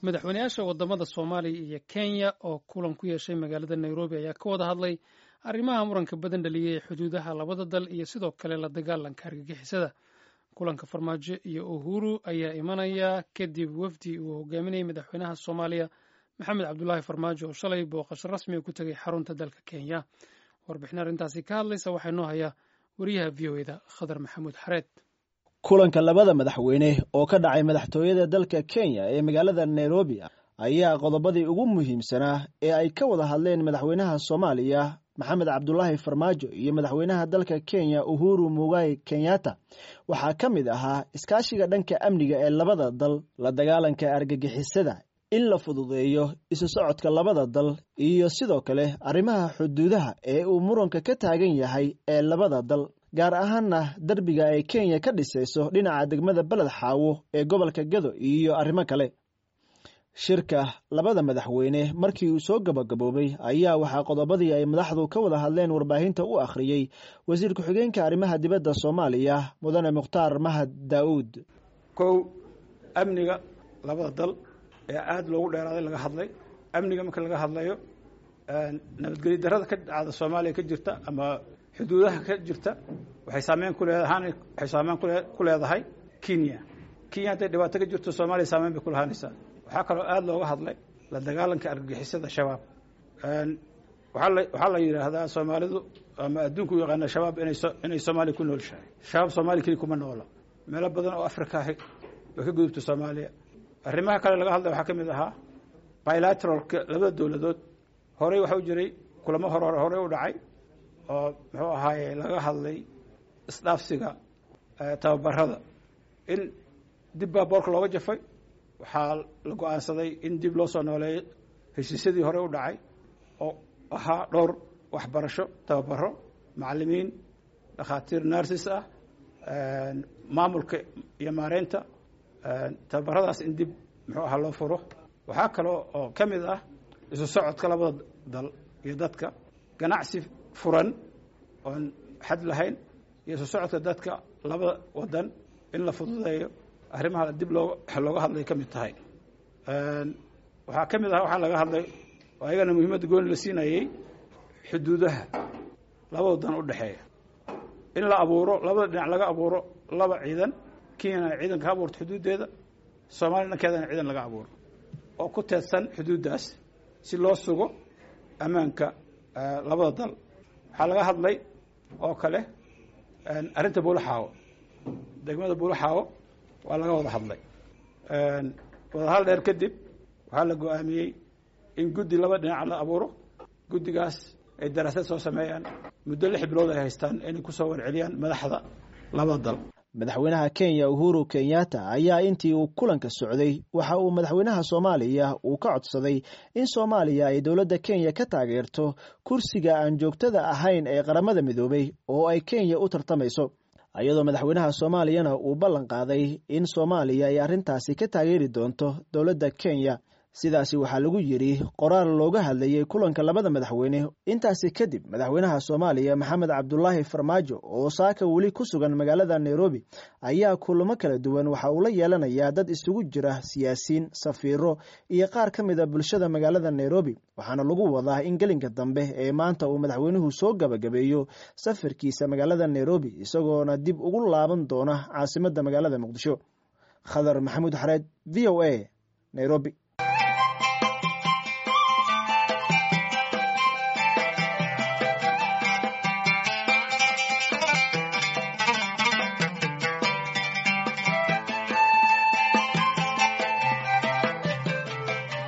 madaxweyneyaasha wadamada soomaaliya iyo kenya oo kulan ku yeeshay magaalada nairobi ayaa ka wada hadlay arrimaha muranka badan dhaliyay ee xuduudaha labada dal iyo sidoo kale la dagaalanka argagixisada kulanka farmaajo iyo uhuru ayaa imanaya kadib wafdi uu hogaaminayay madaxweynaha soomaaliya maxamed cabdulaahi farmaajo oo shalay booqasho rasmiga ku tegay xarunta dalka kenya warbixin arrintaasi ka hadlaysa waxaa noo haya wariyaha v o eda khadar maxamuud xareed kulanka labada madaxweyne oo ka dhacay madaxtooyada dalka kenya ee magaalada nairobi ayaa qodobadii ugu muhiimsanaa ee ay ka wada hadleen madaxweynaha soomaaliya maxamed cabdulaahi farmaajo iyo madaxweynaha dalka kenya uhuru mugai kenyatta waxaa ka mid ahaa iskaashiga dhanka amniga ee labada dal la dagaalanka argagixisada in la fududeeyo isu socodka labada dal iyo sidoo kale arrimaha xuduudaha ee uu muranka ka taagan yahay ee labada dal gaar ahaanna derbiga ay kenya ka dhisayso dhinaca degmada beled xaawo ee gobolka gado iyo arrimo kale shirka labada madaxweyne markii uu soo gabagaboobay ayaa waxaa qodobadii ay madaxdu ka wada hadleen warbaahinta u akhriyey wasiir ku-xigeenka arrimaha dibadda soomaaliya mudane mukhtaar mahad daa'uud kow amniga labada dal ee aada loogu dheeraaday laga hadlay amniga marka laga hadlayo nabadgelyo darada ka dhacda soomaaliya ka jirta ama xuduudaha ka jirta waxay saameyn ku leedahaan waxay saameyn ku leedahay kenya kenya hadday dhibaato ka jirto soomaaliya saameyn bay ku lahaanaysaa waxaa kaloo aada looga hadlay la dagaalanka argagixisada shabaab waxaa la waxaa la yidhaahdaa soomaalidu ama adduunku u yaqaana shabaab inay so inay soomaaliya ku noolshahay shabaab soomaaliya keli kuma noola meelo badan oo afrika ahi way ka gudubta soomaaliya arrimaha kale laga hadlay waxaa ka mid ahaa bilateralka labada dowladood horey waxa u jiray kulamo hore horey u dhacay oo muxuu ahaaye laga hadlay isdhaafsiga tababarada in dib baa boorka looga jafay waxaa la go-aansaday in dib loo soo nooleeyo heshiisyadii hore u dhacay oo ahaa dhowr waxbarasho tababaro macalimiin dhakhaatiir narsis ah maamulka iyo maareynta tababaradaas in dib muxuu ahaa loo furo waxaa kaloo oo ka mid ah isu socodka labada dal iyo dadka ganacsi furan oon xad lahayn iyo isu socodka dadka labada wadan in la fududeeyo arrimaha dib loo looga hadlay ka mid tahay waxaa ka mid ah waxaa laga hadlay oo ayagana muhiimadda gooni la siinayey xuduudaha laba wadan u dhexeeya in la abuuro labada dhinac laga abuuro laba ciidan kenyana ciidan ka abuurto xuduuddeeda soomaaliya dhankeedana ciidan laga abuuro oo ku teedsan xuduuddaas si loo sugo ammaanka labada dal waxaa laga hadlay oo kale arrinta buulaxaawo degmada buulaxaawo waa laga wada hadlay wadahal dheer kadib waxaa la go-aamiyey in guddi laba dhinac la abuuro guddigaas ay daraasad soo sameeyaan muddo lix bilood ay haystaan inay kusoo warceliyaan madaxda labada dal madaxweynaha kenya uhuru kenyatta ayaa intii uu kulanka socday waxa uu madaxweynaha soomaaliya uu ka codsaday in soomaaliya ay dowladda kenya ka taageerto kursiga aan joogtada ahayn ee qaramada midoobay oo ay kenya u tartamayso iyadoo madaxweynaha soomaaliyana uu ballan qaaday in soomaaliya ay arrintaasi ka taageeri doonto dowladda kenya sidaasi waxaa lagu yidhi qoraal looga hadlayey kulanka labada madaxweyne intaasi kadib madaxweynaha soomaaliya maxamed cabdulaahi farmaajo oo saaka weli ku sugan magaalada nairobi ayaa kulamo kala duwan waxa uu la yeelanayaa dad isugu jira siyaasiyiin safiiro iyo qaar ka mid a bulshada magaalada nairobi waxaana lagu wadaa in gelinka dambe ee maanta uu madaxweynuhu soo gabagabeeyo safarkiisa magaalada nairobi isagoona dib ugu laaban doona caasimadda magaalada muqdisho khadar maxamuud xareed v o a nairobi